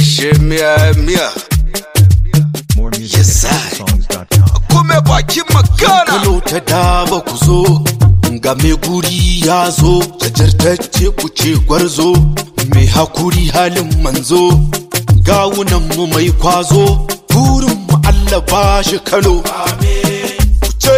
she miya miya More music Yes, at I. songs.com. Kuma bakin magana Kano ta daba ku zo, ga mai guri ya zo, gajartacce ku ce gwarzo, mai hakuri halin manzo, gawunan mu mai kwazo, burin mu Allah ba shi Kano. Ku ce,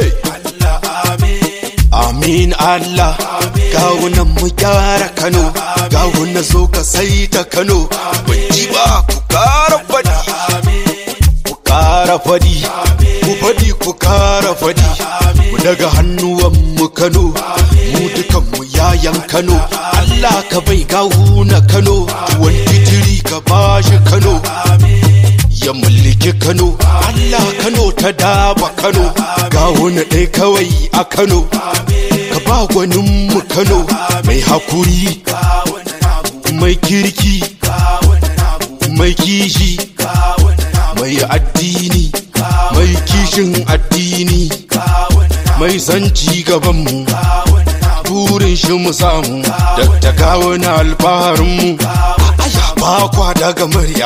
Amin Allah, gawunan mu gyara Kano, gawuna zo ka saita Kano, ban ji ba ku kara faɗi. ku kara fadi ku fadi ku kara fadi mu daga hannuwan mu Kano mu dukan mu yayan Kano Allah ka bai gawu na Kano tuwon titiri ka bashi Kano ya mulki Kano Allah Kano ta daba Kano gawu na ɗaya kawai a Kano ka ba gwanin mu Kano mai hakuri mai kirki mai kishi mai addini mai kishin addini mai zanci gabanmu burin shi mu samu da gawo na alfaharinmu aya ba kwa daga murya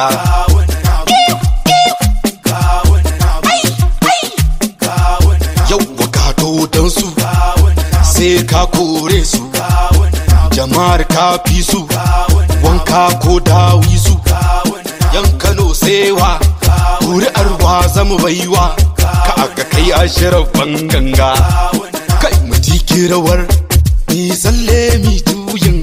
yau wakato don su sai ka kore su jama'ar ka fi su wanka ko dawi su yan kano sewa kuri'ar wa zama baiwa ka aka kai ashirar ganga kai mu tiki rawar ni tsalle mi tuyin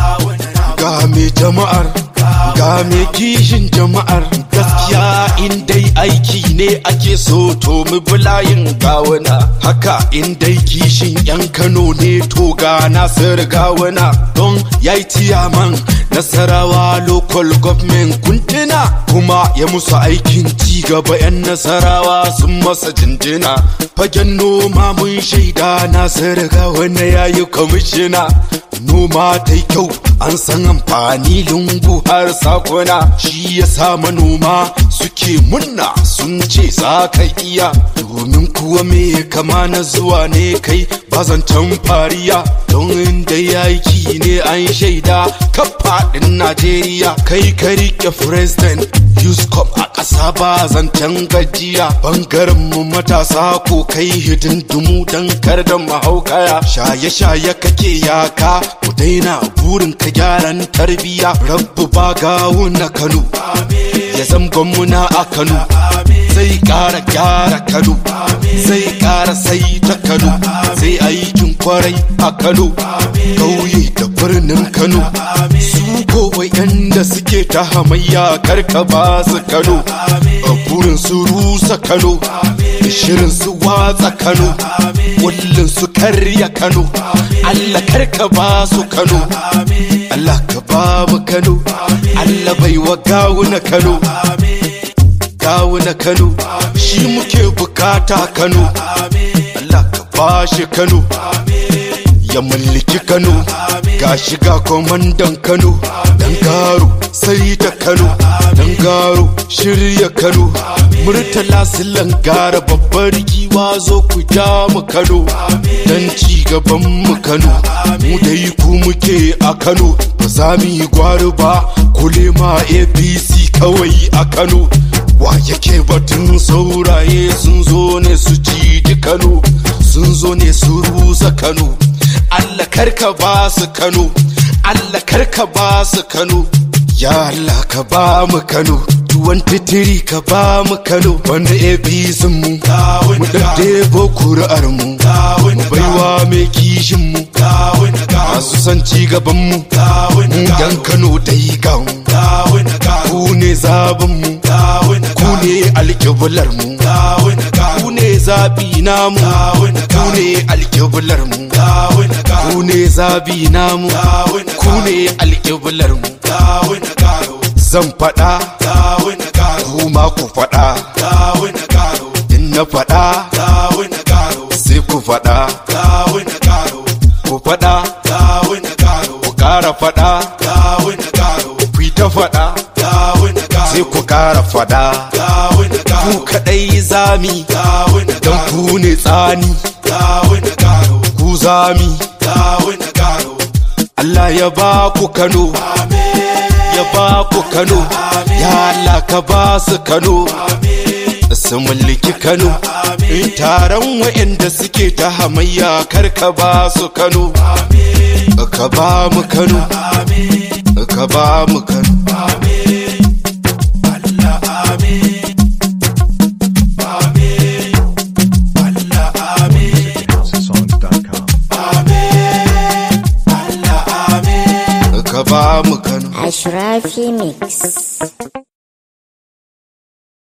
ga me jama'ar ga me kishin jama'ar gaskiya in dai aiki ne ake so to mu bulayin gawana haka in dai kishin yan kano ne to ga nasir gawana don yayi tiyaman nasarawa local government kuntuna kuma ya musu aikin ci gaba yan nasarawa sun masa jinjina fagen noma mun shaida nasir gawana yayi kwamishina noma ta kyau an san amfani lungu har sakuna shi ya sa manoma suke munna sun ce za ka iya domin kuwa me kama na zuwa ne kai bazancan fariya don inda yaki ne an shaida kafaɗin najeriya kai ka rike president Yuscom a ƙasa ba zancen gajiya bangaren mu matasa ko kai hidindimu don kar da mahaukaya shaye-shaye kake yaka ku daina burin ka gyaran tarbiya rabbu ba gawo na kano ya zamgon muna a kano zai ƙara gyara kano zai ƙara sai ta kano zai aikin kwarai a kano ƙauye da birnin kano su ko da suke ta hamayya karka ba su kano a burin su rusa kano da shirin su watsa kano kullum su karya kano allah karka ba su kano allah ka ba mu kano allah bai wa gawuna kano gawuna kano shi muke bukata kano allah ka ba shi kano ya mallaki Kano ga shiga kwamandan Kano dan garo sai ta Kano dan garo shirya Kano murtala silan gara babbar giwa zo ku ja mu Kano dan ci gaban mu Kano mu dai ku muke a Kano ba za mu yi gwari ba kule ma APC kawai a Kano wa yake batun sauraye sun zo ne su ci Kano sun zo ne su rusa Kano Allah karka ba su Kano Allah karka ba su Kano ya Allah ka ba mu Kano tuwon titiri ka ba mu Kano wanda APC mu mu daddebo kuri'ar mu mu baiwa mai kishin mu masu son ci gaban mu mu yan Kano dai ga mu ku ne zaben mu ku ne alƙiblar mu ku ne zabi namu ku ne alƙiblar mu ku ne zabi namu ku ne alƙiblar mu zan faɗa kuma ku faɗa in na faɗa sai ku faɗa ku faɗa ku ƙara faɗa ku ta faɗa sai ku ƙara faɗa ku kaɗai zami don ku ne tsani ku zami Allah ya ba ku Kano ya ba ku Kano ya Allah ka ba su Kano su mulki Kano taron wa'anda suke ta hamayya kar ka ba su Kano ka ba mu Kano ka ba mu Kano Songs.com. ka ba mu Kano Ashrafi Mix.